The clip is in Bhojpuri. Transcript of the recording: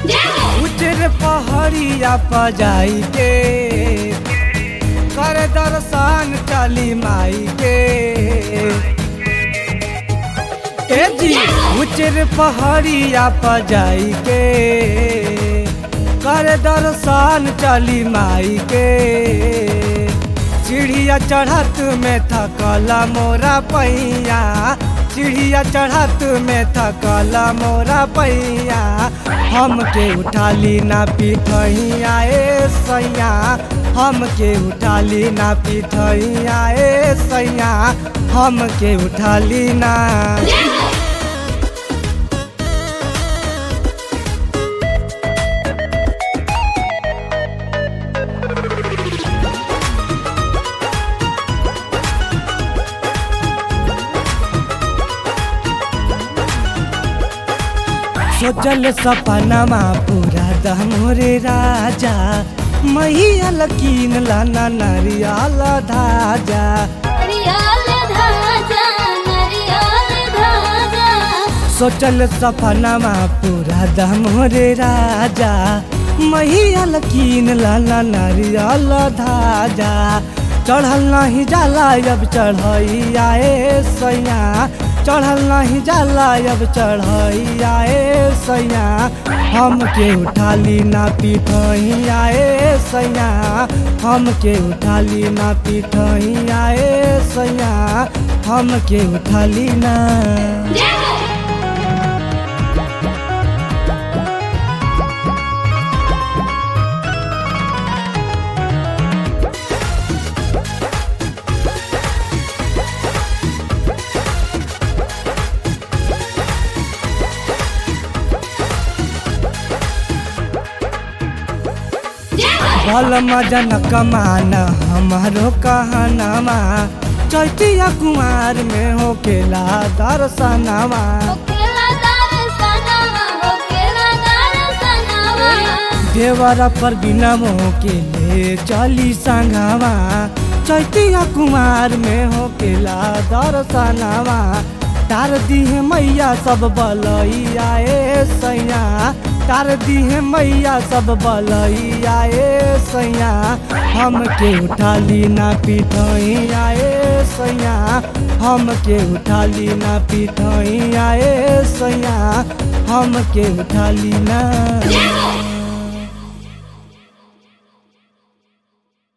उजर पहाड़िया पर जाई के कर दर्शन चली माई के ए जी उजर पहाड़िया पर जाई के कर दर्शन चली माई के चिड़िया चढ़त में थकला मोरा पैया चिड़िया चढ़त में थकला मोरा पैया हमके उठाली ना पीठैया ए सैया हमके उठाली ना पीठैया ए सैया हमके उठाली ना सोचल सपनमा पूरा दमोरे राजा मैया लकीन लाना नरियल धाजा नरियल धाजा नरियल धाजा सोचल सपनमा पूरा दमोरे राजा मैया लकीन लाना नरियल धाजा चढ़ल नहीं जाला अब चढ़ैया ए सैया चढ़ल नहीं जाला अब चढ़ैया ए सैया हमके उठाली ना पीठैया ए सैया हमके उठाली ना पीठैया ए सैया हमके उठाली ना भल मजन कमान हमारो कहनामा चैतिया कुमार में होकेला दर्शनवा होकेला दर्शनवा होकेला दर्शनवा देवर पर बिना के ले चली संगवा चैतिया कुमार में होकेला दर्शनवा तार दिहे मैया सब बलैया ए सैया तार दिहे मैया सब बलैया ए सैया हमके उठाली ना पीठैया ए सैया हमके उठाली ना पीठैया ए सैया हमके उठाली ना